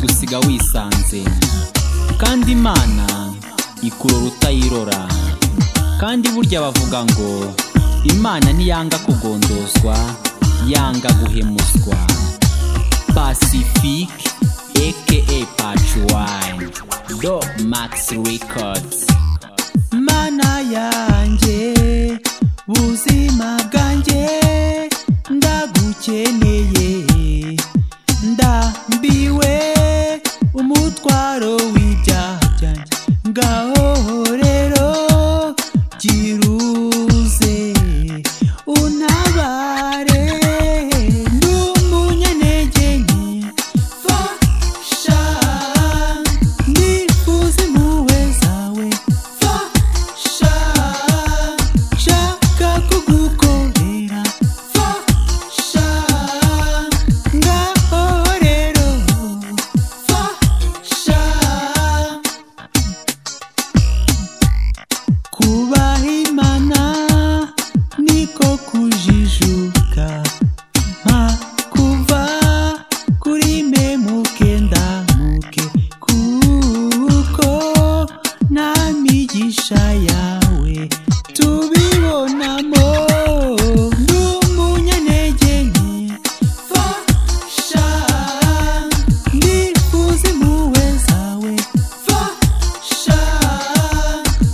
usiga wisanze kandi imana ikurora utayirora kandi burya bavuga ngo imana ntiyanga kugondozwa yanga guhemuswa pacifique aka pacuwani do max records mana yanjye buzima bwanjye ndagukeneye ndambiwe umutwaro w'ibyaha byanjye ngaho rero giruze untabare n'umunyanege mfasha ndifuza impuhwe zawe fasha nshaka kugukorera fasha ngaho rero fasha kubaha imana niko kujijuka nta kuva kuri me muke ndamuke kuko nta migisha yawe tubibonamo n'umunyantege nke fasha ndifuza impuhwe zawe fasha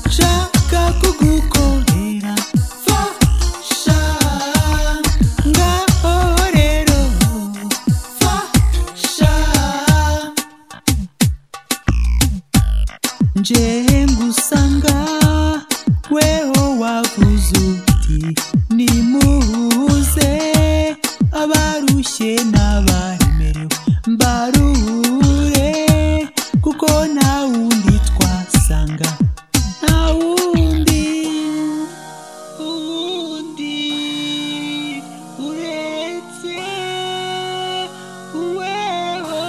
nshaka kugukorera fasha ngaho rero fasha nje ngusanga weho wavuze uti nimuhuze abarushye n'abaremerewe mbaruhure kuko nta wundi twasanga nta wundi uwundi uretse uweho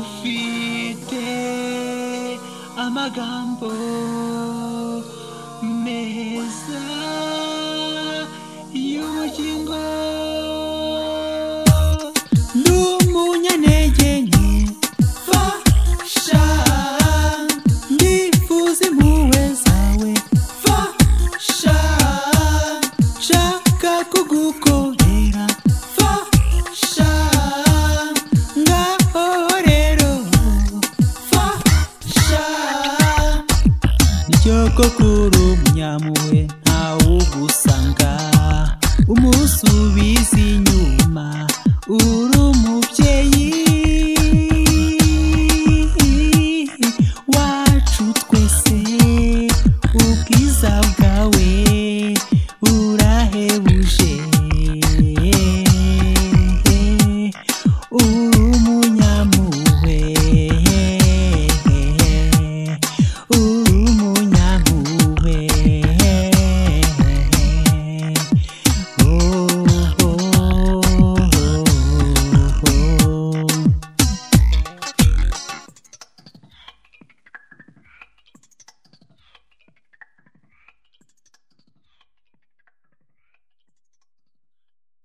ufite amagambo meza y'ubugingo n'umunyantege nke fasha ndifuza impuhwe zawe fasha nshaka kugukorera fasha ngaho rero fasha niryo kuri umunyampuhwe ntawugusanga umusubiza inyuma uri umubyeyi wacu twese ubwiza bwawe urahebuje